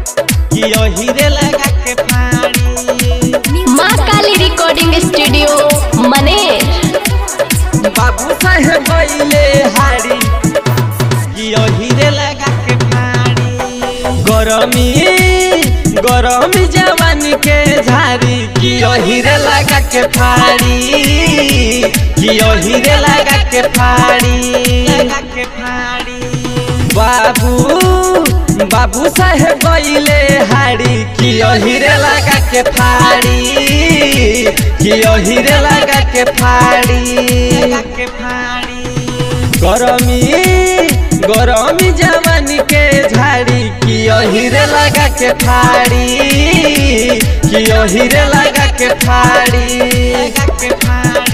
कि हीरे लगा के फाड़ी माँ काली रिकॉर्डिंग स्टूडियो मनेर बाबू साहेब बैले हारी कि हीरे लगा के फाड़ी गरमी गरमी जवानी के झारी कि हीरे लगा के फाड़ी कि हीरे लगा के फाड़ी लगा के फाड़ी बाबू बाबू साहेब गईले हाड़ी कि हीरे लगा के फाड़ी कि हीरे लगा के फाड़ी लगा के फाड़ी गरमी गरमी जवानी के झाड़ी कि हीरे लगा के फाड़ी कि हीरे लगा के फाड़ी लगा के फाड़ी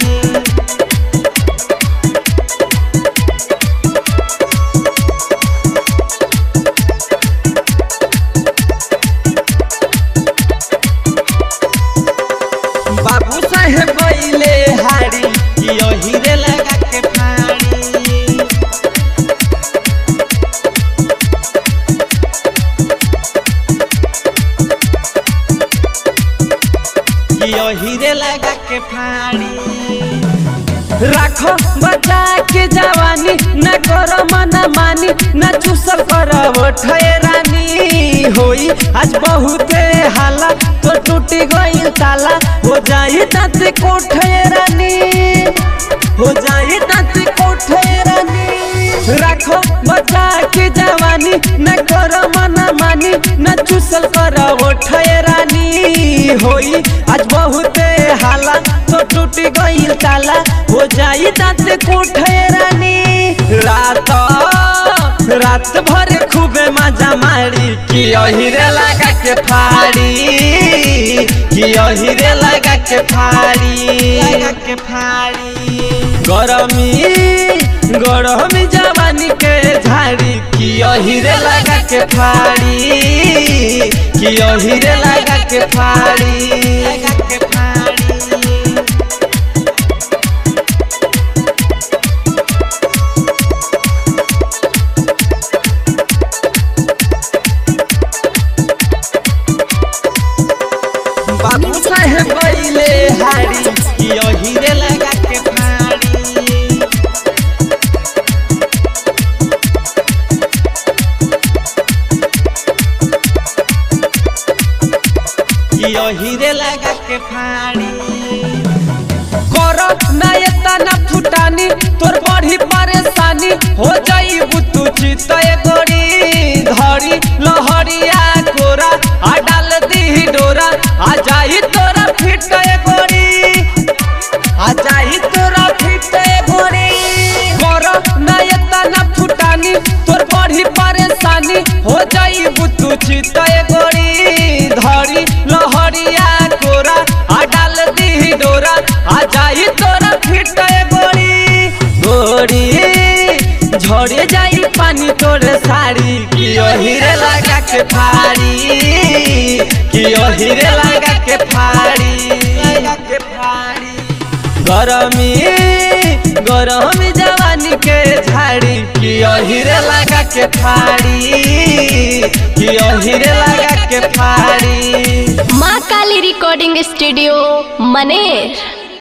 बाबू साहेब बैले हाड़ी कि हीरे लगा के फाड़ी कि हीरे लगा के फाड़ी राखो बचा के जवानी न करो मना मानी न चूसल करब ठहरानी होई आज बहुते हाला तो टूटी गई ताला हो जाई तात को ठहरानी हो जाई तात को ठहरानी राखो बचा के जवानी न करो मना मानी न चूसल करब ठहरानी होई आज बहुते हाला तो टूटी गई ताला हो जाई दांत कोठेरानी रात रात भर खूबे मजा मारी कि हीरे लगा के फाड़ी कि हीरे लगा के फाड़ी लगा के फाड़ी गरमी गरमी जवानी के झाड़ी कि हीरे लगा के फाड़ी कि हीरे लगा के फाड़ी लगा के फाड़ी बाबू साहेब बैले हाड़ी कि हीरे लगा के फाड़ी कि हीरे लगा के फाड़ी करो ना एतना फुटानी तोर बड़ी परेशानी हो जाई बुतु चितय गोरी धरी लहरिया कोरा आ डाल दी डोरा आ जाई तोरा फिटय गोरी आ जाई तोरा फिटय गोरी करो ना एतना फुटानी तोर बड़ी परेशानी हो जाई बुतु चितय गोरी धरी लहरिया कोरा आ डाल दी डोरा आ जाई तोरा फिटय गोरी गोरी झड़े जाई पानी तोरे साड़ी कि हीरे लगा के फाड़ी कि हीरे लगा के फाड़ी लगा के फाड़ी गरमी गरमी जवानी के झाड़ी कि हीरे लगा के फाड़ी कि हीरे लगा के फाड़ी माँ काली रिकॉर्डिंग स्टूडियो मनेर